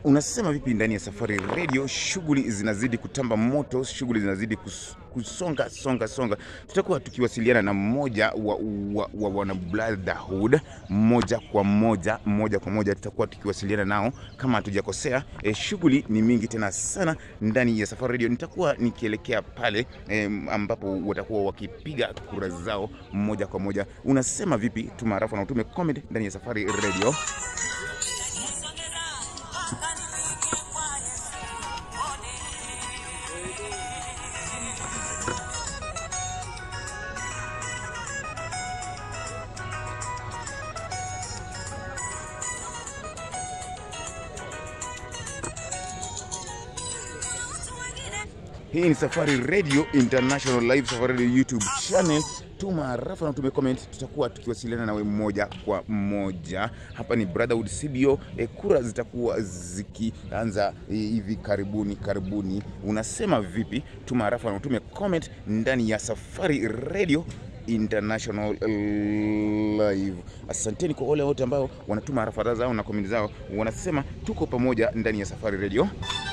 Unasema vipi ndani ya Safari Radio? Shughuli zinazidi kutamba moto, shughuli zinazidi kus, kusonga songa songa. Tutakuwa tukiwasiliana na mmoja wa, wa, wa wana brotherhood moja kwa moja moja kwa moja, tutakuwa tukiwasiliana nao kama hatujakosea. E, shughuli ni mingi tena sana ndani ya Safari Radio. Nitakuwa nikielekea pale e, ambapo watakuwa wakipiga kura zao moja kwa moja. Unasema vipi? Tuma arafa na utume comment ndani ya Safari Radio. Hii ni Safari Radio International Live, Safari Radio YouTube channel. Tuma arafa na tume comment, tutakuwa tukiwasiliana nawe moja kwa moja. Hapa ni Brotherhood CBO. E, kura zitakuwa zikianza e, hivi karibuni karibuni. Unasema vipi? Tuma arafa na tume comment ndani ya Safari Radio International Live. Asanteni kwa wale wote ambao wanatuma arafa zao na komenti zao, wanasema tuko pamoja ndani ya Safari Radio.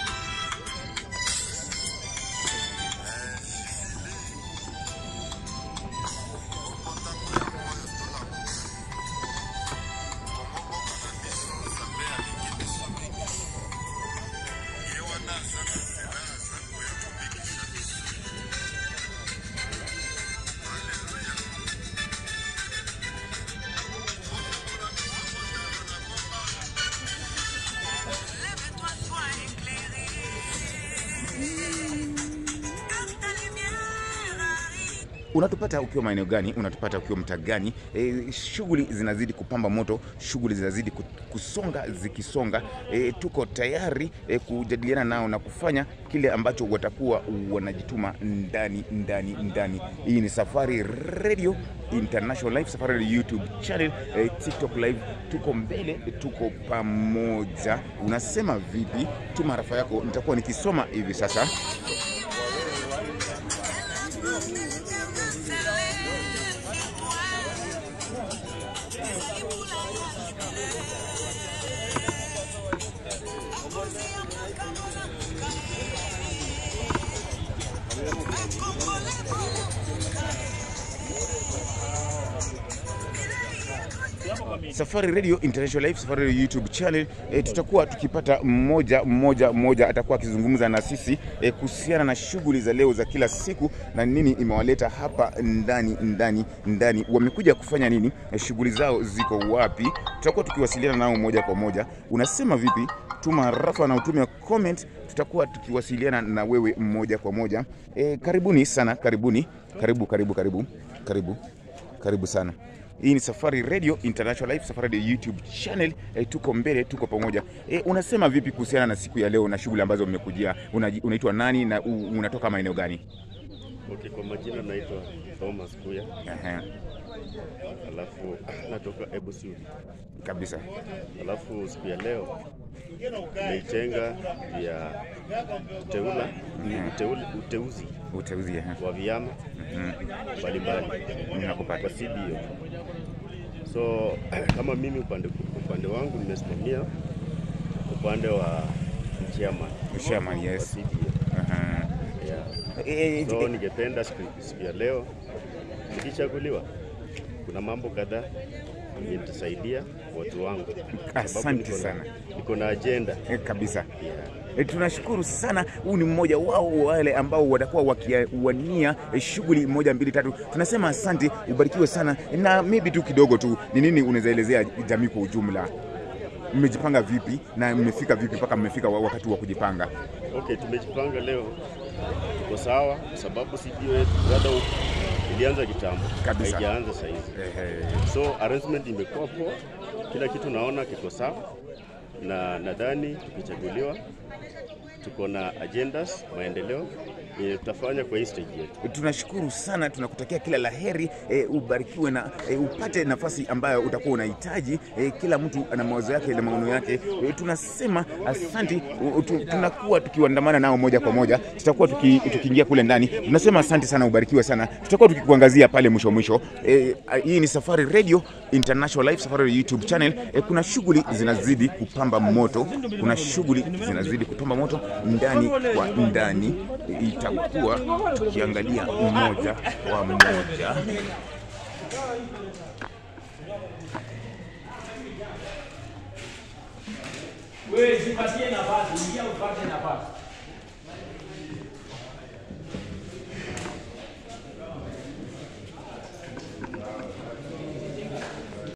Unatupata ukiwa maeneo gani? Unatupata ukiwa mtaa gani? E, shughuli zinazidi kupamba moto, shughuli zinazidi ku- kusonga zikisonga. E, tuko tayari e, kujadiliana nao na kufanya kile ambacho watakuwa wanajituma ndani ndani ndani. Hii ni Safari Radio International Live, Safari Radio YouTube channel, e, TikTok live. Tuko mbele, tuko pamoja. Unasema vipi? Tuma arafa yako, nitakuwa nikisoma hivi sasa. Safari Radio International Live, Safari Radio YouTube channel. E, tutakuwa tukipata mmoja mmoja mmoja atakuwa akizungumza na sisi e, kuhusiana na shughuli za leo za kila siku na nini imewaleta hapa ndani ndani ndani, wamekuja kufanya nini, e, shughuli zao ziko wapi. Tutakuwa tukiwasiliana nao moja kwa moja. Unasema vipi? Tuma rafa na utume comment, tutakuwa tukiwasiliana na wewe moja kwa moja. E, karibuni sana, karibuni, karibu karibu karibu karibu karibu sana. Hii ni Safari Radio International Live, Safari Radio YouTube channel. E, tuko mbele, tuko pamoja. E, unasema vipi kuhusiana na siku ya leo na shughuli ambazo mmekujia? Unaji- Unaitwa nani na u, unatoka maeneo gani? Okay, kwa majina naitwa Thomas Kuya, Ehe, alafu natoka Ebusu. kabisa. Alafu siku ya leo tumeitenga ya uteula, uteuli, uteuzi Uteuzi ehe. wa vyama mbalimbali Nakupata. kwa CBO. So kama mimi upande, upande wangu nimesimamia upande wa chairman Chairman, wa yes. CBO. Ehe. Yeah. E, So ningependa siku siku ya leo nikichaguliwa, kuna mambo kadhaa nitasaidia watu wangu, Sababu Asante niko na- sana. Niko na agenda e, kabisa. yeah. E, tunashukuru sana. Huu ni mmoja wao wale ambao watakuwa wakiwania e, shughuli moja mbili tatu. Tunasema asante, ubarikiwe sana. Na maybe tu kidogo tu, ni nini unaweza elezea jamii kwa ujumla? Mmejipanga vipi na mmefika vipi mpaka mmefika wa- wakati wa kujipanga? Okay, tumejipanga leo, tuko sawa kwa sababu CBO yetu bado ilianza kitambo, Kabisa. haijaanza saa hizi. Ehe. So arrangement imekuwa poa, kila kitu naona kiko sawa, na nadhani tukichaguliwa tuko na agendas maendeleo yenye tutafanya kwa hii stage yetu. tunashukuru sana, tunakutakia kila laheri e, ubarikiwe na e, upate nafasi ambayo utakuwa unahitaji. E, kila mtu ana mawazo yake na maono yake. E, tunasema asanti. u- tu- Tunakuwa tukiandamana nao moja kwa moja, tutakuwa tuki- tukiingia kule ndani. Tunasema asante sana, ubarikiwe sana. Tutakuwa tukikuangazia pale mwisho mwisho. E, hii ni Safari Radio International Live, Safari Radio YouTube channel. E, kuna shughuli zinazidi kupamba moto, kuna shughuli zinazidi kupamba moto ndani kwa ndani. E, itakuwa tukiangalia mmoja kwa mmoja. Wewe zipatie nafasi, ingia upate nafasi.